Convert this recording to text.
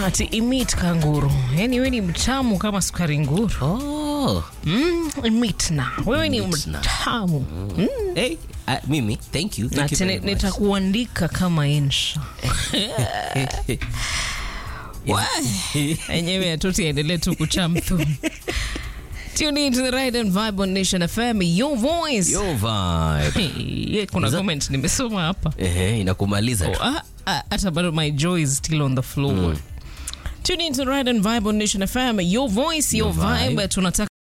ati imit kanguru, yani wewe ni mtamu kama sukari nguru. Oh. Mm, imit na wewe ni Imit na. mtamu mm. Hey, uh, mimi, thank you. na Thank you tena very much. nitakuandika kama insha enyewe atuti aendelee tu kuchamthu Tune in to the right and vibe on Nation FM, your voice. Yo vibe. Hey, yeah, kuna Is that- comment nimesoma hapa Ehe, inakumaliza tu. Ah, ah, hata bado my joy is still on the floor. Tune in to the right and vibe on Nation FM, your voice, your, Your vibe. vibe. Tunataka